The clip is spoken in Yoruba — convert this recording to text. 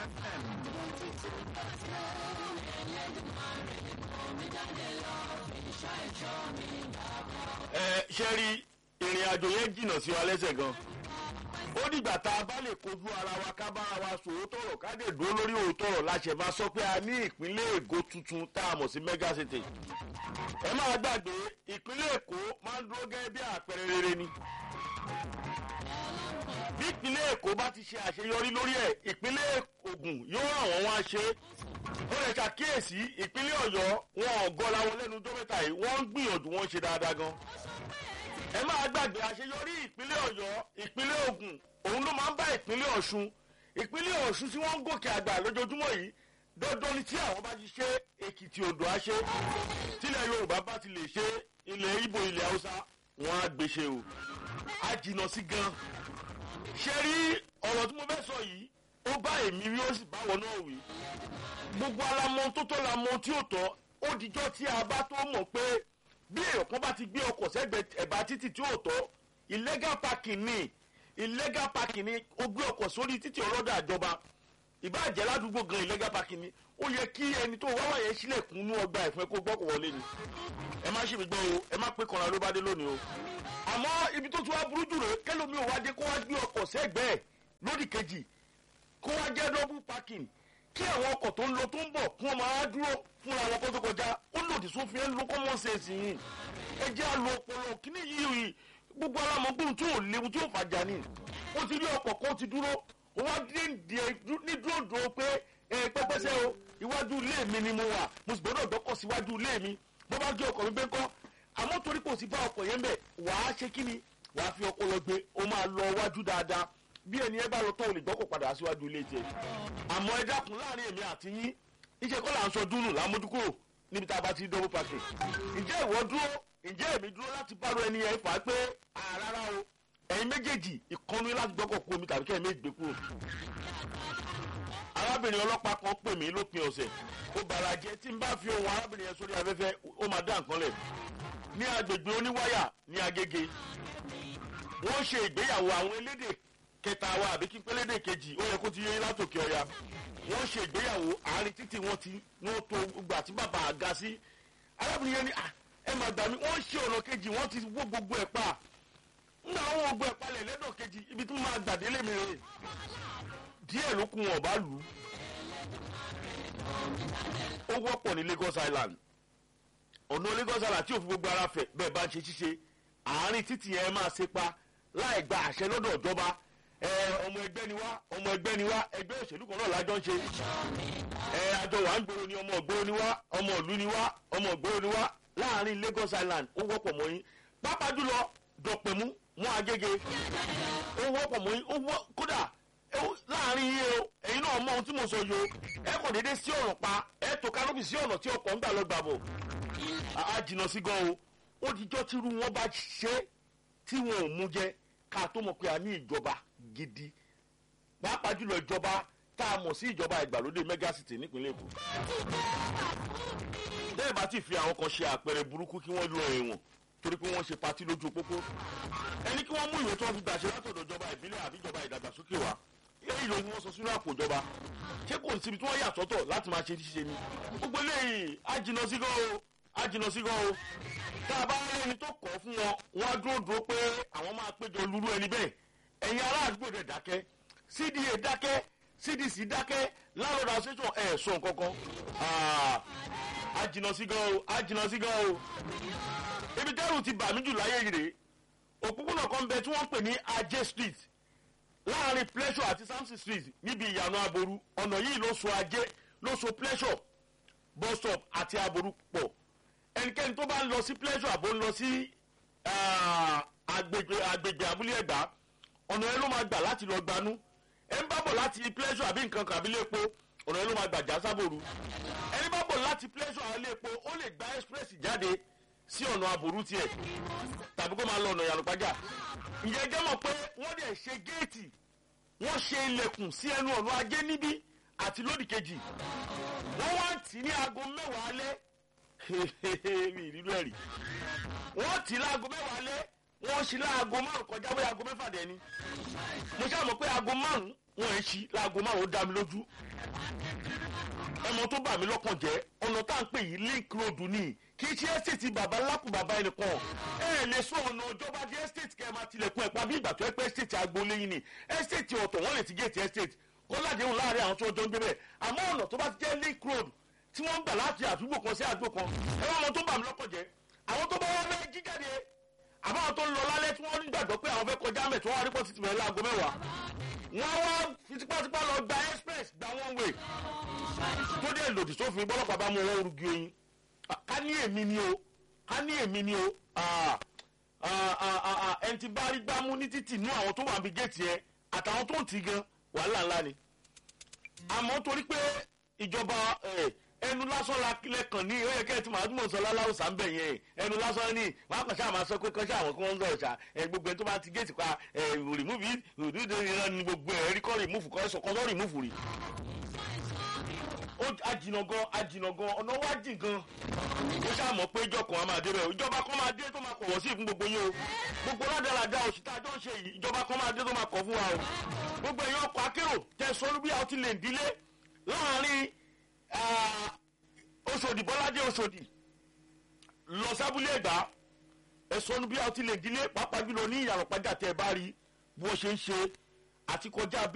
ẹ ṣe rí ìrìn àjò yẹn jìnnà sí wa lẹ́sẹ̀ gan ó dìgbà tá a bá lè kojú ara wa ká bára wa sòótọ́ ọ̀rọ̀ ká dé dúró lórí òótọ́ ọ̀rọ̀ láṣẹ bá sọ pé a ní ìpínlẹ̀ èkó tuntun tá a mọ̀ sí mega city ẹ máa gbàgbé ìpínlẹ̀ èkó máa ń dúró gẹ́gẹ́ bí àpẹẹrẹ rere ni bí ìpínlẹ̀ èkó bá ti ṣe àṣeyọrí lórí ẹ̀ ìpínlẹ̀ ògùn yóò ràn wọ́n wá ṣe ó lè ṣàkíyèsí ìpínlẹ̀ ọ̀yọ́ wọn ò gọ́ra wọn lẹ́nu ọjọ́ mẹ́ta yìí wọ́n ń gbìyànjú wọn ṣe dáadáa gan ẹ máa gbàgbé àṣeyọrí ìpínlẹ̀ ọ̀yọ́ ìpínlẹ̀ ògùn òun ló máa ń bá ìpínlẹ̀ ọ̀ṣun ìpínlẹ̀ ọ̀ṣun tí wọ́n ń gòkè àgbà lójoojúmọ́ yìí dandan ni tí àwọn bá ti ṣe èkìtì odò á ṣe tílẹ̀ yorùbá bá ti lè ṣe ilẹ̀ ibo ilẹ̀ haúsá wọn á gbéṣe o á jìnnà sí gan ṣe rí ọ̀rọ̀ tí mo fẹ́ sọ yìí ó bá èmi rí ó sì bá wọn náà wí gbogbo alamọ tó tọ́ la mọ tí ò tọ́ ó dijọ́ tí a bá tó mọ̀ pé bí èèyàn kan bá ti gbé ọkọ̀ sẹ́gbẹ̀ẹ́ ẹ̀bá títì tí ò tọ́ illegal parking ni illegal parking ni ó gbé ọkọ̀ sórí títì ọlọ́dà ìjọba ìbáàjẹ́ ládùúgbò gan illegal parking ni ó yẹ kí ẹni tó wá wáyé sílẹ̀kùn ní ọgbà ẹ̀fọn kó gbọ́kọ̀ wọlé ni ẹ má ṣe mi gbọ́ o ẹ má pé kanra ló bá dé lónìí o àmọ́ ibi tó tún wá burú jù rè kẹlòmí ò wá dé kó wá gbé ọkọ̀ sẹ́gbẹ̀ẹ́ lódì kejì kó wá jẹ́ double parking kí àwọn ọkọ̀ tó ń lọ tó ń bọ̀ kí wọ́n máa dúró fúnra wọn kó tó kọjá ó lòdì sófin ẹ̀ ń lo common sense yìí ẹ jẹ́ àlọ́ ọpọlọ kíní yìí yìí gbogbo alámọ̀gbọ́n tí ò léwu tí ò fàjà ni ó ti rí ọkọ̀ kan ti dúró ó wá dé ní dúró dúró pé ẹ pẹ́pẹ́sẹ́ o iwájú ilé mi ni mo wà mo sì gbọ́dọ̀ dọ́kọ̀ síwájú ilé mi bó bá gé ọkọ̀ mi bẹ́ẹ̀ kọ́ àmọ́ torí kò sí bá ọkọ̀ yẹn bẹ̀ wàá ṣe kí ni wàá fi ọkọ̀ lọ gbé ó máa lọ wájú dáadáa bí ẹni ẹ bá lọ tó o lè gbọ́kọ̀ padà síwájú ilé tiẹ̀ àmọ́ ẹ dákun láàrin èmi àti yín iṣẹ́ kọ́ là ń sọ dúnù lámójúkúrò níbi tá a bá ti dọ́wọ́ pàṣẹ ǹjẹ́ ìwọ dúró ǹjẹ́ èmi dúró láti bárò ẹni yẹn fà á pé àrárá o ẹ̀yin méjèèjì ìkọnu láti gbọ́kọ̀ kú omi tàbí kẹ́ ẹ̀ méjì gbé kúrò arábìnrin ọlọ́pàá kan pè mí lópin ọ̀sẹ̀ ó bàrà jẹ́ tí n bá fi ohun arábìnrin yẹn sórí afẹ́fẹ́ ó máa dá nǹkan lẹ̀ ní agbègbè oníwáyà ní agége wọ́n ṣe ìgbéyàwó àwọn elédè kẹta wa àbí kí pélédè kejì ó yẹ kó ti yé látòkè ọ̀yà wọ́n ṣe ìgbéyàwó àárín títì wọ́n ti wọ́n tó gbà tí bàbá àga sí arábìnrin yẹn ní ẹ máa gbà mí wọ́n ṣe ọ̀nà kejì wọ́n ti wó gbogbo ẹ̀ pa nígbà wọn gbogbo ẹ̀ palẹ̀ lẹ́dọ̀ kejì ibi tí wọ́n máa gbàdélé mi rè díẹ̀ ló kún wọn ọ̀bá lù ú ó wọ́pọ̀ ní Lagos Island ọ̀nà Lagos Island tí òfin gbogbo ara fẹ̀ bẹ́ẹ̀ bá ń ṣe ṣíṣe àárín títì yẹn máa ṣe pa láì gba àṣẹ lọ́dọ̀ ìjọba ẹ ọmọ ẹgbẹ́ ni wá ọmọ ẹgbẹ́ ni wá ẹgbẹ́ òṣèlú kan náà lájọ ń ṣe ẹ àjọ wà ń gbòòrò ni ọmọ ògbòòrò ni wá ọmọ ìlú ni wá ọmọ ògbòòrò ni wá láàárín Lagos Island ó wọ́pọ̀ mọ́ yín pápá jùlọ dọ̀pẹ̀mú mọ́ Agége ó wọ́pọ̀ mọ́ yín ó wọ́ kódà láàrin yìí o ẹ̀yin náà mọ ohun tí mo sọ yìí o ẹ kò déédéé sí ọ̀nà pa ẹ tó kánópì sí ọ̀nà tí ọkọ̀ ń gbà lọ gbà bọ̀ á jìnnà sí gan o ó dijọ́ tírú wọn bá ṣe tí wọn ò mú jẹ ká tó mọ̀ pé a ní ìjọba gidi pàápàá jùlọ ìjọba tá a mọ̀ sí ìjọba ìgbàlódé megacity nípínlẹ̀ Èkó bẹ́ẹ̀ bá ti fi àwọn kan ṣe àpẹẹrẹ burúkú kí wọ́n lọ ẹ̀wọ̀n torí pé wọ́n ṣe patí lójú pópó ẹni kí wọ́n mú ìwé tí wọ́n fi gbàṣẹ látọ̀dọ̀ ìjọba ìbílẹ̀ àbí ìjọba ìdàgbàsókè wa èyí ló ni wọ́n sọ sínú àpò ìjọba ṣé kò síbi tí wọ́n yà sọ́tọ̀ láti máa ṣe ṣíṣe ni gbogbo eléyìí á jìnnà sí gan o á jìnnà sí gan o tá a bá rẹ́ni tó kọ̀ fún wọn wọ́n á dúró dúró pé àwọn máa péjọ lúrú ẹni bẹ́ẹ̀ ẹ̀yin ará àdúgbò rẹ̀ dákẹ́ CDA dákẹ́ CDC dákẹ́ láàrọ̀ association ẹ̀ sọ nǹkan kan á jìnnà sí gan o á jìnnà sí gan o ibi tẹ́rù ti bà mí jù láyé yìí rèé òpópónà kan bẹ tí wọ́n pè ní ajé street láàrin pleasure àti samson street níbi ìyànà aboru ọ̀nà yìí ló so ajé ló so pleasure bus stop àti aboru pọ̀ ẹnikẹ́ni tó bá ń lọ sí pleasure àbò ń lọ sí agbègbè agbègbè abúlé ẹ̀gbá ọ̀nà yẹn ló máa gbà láti lọ gbanú ẹ̀ ń bá bọ̀ láti pleasure àbí nǹkan kan àbí lépo ọ̀nà yẹn ló máa gbà já sábòru ẹni bá bọ̀ láti pleasure àbí lépo ó lè gba express jáde sí ọ̀nà àbòrú tiẹ̀ tàbí kó máa lọ ọ̀nà ìyànàpájà ǹjẹ́ jẹ́ mọ̀ pé wọ́n dẹ̀ ṣe géètì wọ́n ṣe ilẹ̀kùn sí ẹnu ọ̀nà ajé níbí àti lódì kejì wọ́n wá tì ní aago mẹ́wàá alẹ́ mi ìrírú ẹ̀rí wọ́n tì láago mẹ́wàá alẹ́ wọ́n ṣí láago márùn kọjá bóyá aago mẹ́fà dẹ̀ ni mo ṣáà mọ̀ pé aago márùn wọ́n ẹ̀ ṣí láago márùn ó dá mi lójú àmọ́ tó bà mí lọ́kàn jẹ́ ọ̀nà tá à ń pè yìí link road ni kì í ṣe estate bàbá lákùn bàbá ẹnìkan ẹ ẹ lè sọ ọ̀nà ìjọba di estate kẹ́ ẹ máa tilẹ̀kùn ẹ̀ pa bí ìgbà tó ẹ pé estate agboolé yín ni estate ọ̀tọ̀ wọ́n lè ti gate estate kó ládéhùn láàrin àwọn tó jọ ń gbé bẹ́ẹ̀ àmọ́ ọ̀nà tó bá ti jẹ́ link road tí wọ́n ń gbà láti àdúgbò kan sí àdúgbò kan ẹ wọ́n mọ tó bà mí lọ́kàn jẹ́ àwọn tó bá wọ́n fẹ́ jíjáde àbáwọn tó ń lọ lálẹ́ tí wọ́n nígbàgbọ́ pé àwọn fẹ́ kọjá mẹ́ tí wọ́n wá rí pọ́sí tìmọ̀ láago mẹ́wàá wọ́n wá fi tipátipá lọ gba express gba one way tó dé lòdì sófin bọ́lọ́pàá bá mú wọn rúgi oyin ká ní èmi ni o ká ní èmi ni o ẹni tí bá rí gbámú ní títì nú àwọn tó wà bí géètì ẹ àtàwọn tó ń tì gan wàhálà ńlá ni àmọ́ torí pé ìjọba ẹnu lásán la kílẹ̀ kàn ní ó yẹ kẹ́ ẹ ti máa túmọ̀ sọ láláwò sàmbẹ̀ yẹn ẹnu lásán ní wọn kàn ṣáà máa sọ pé kọ́ṣẹ́ àwọn kí wọ́n ń sọ̀rọ̀ ṣá ẹ gbogbo ẹni tó bá ti géètì pa ẹ rìmúfì òdúdó ìran ni gbogbo ẹ rí kọ́ rìmúfù kọ́ sọ kọ́ sọ rìmúfù rí. ó ajìnà gan ajìnà gan ọ̀nà wá jìn gan ó ṣáà mọ̀ pé ìjọ kan á máa dé bẹ́ẹ̀ ìjọba kan máa dé tó máa kọ̀wọ́ sí ìfún gbogbo yín o gbogbo ládàládà òsì tá a jọ ń ṣe yìí ìjọba kan máa dé tó máa kọ̀ fún wa o gbogbo èèyàn ọkọ̀ akérò tẹ̀sán bí a ti lè dílé láàárín oṣòdì bọ́ládé oṣòdì lọ sábúlé ẹ̀gbá ẹ̀sọ́nù bí a ti lè dílé pàápàá jùlọ ní ìyàrá pàjá tẹ́ ẹ bá rí bí wọ́n ṣe ń ṣe àti kọjá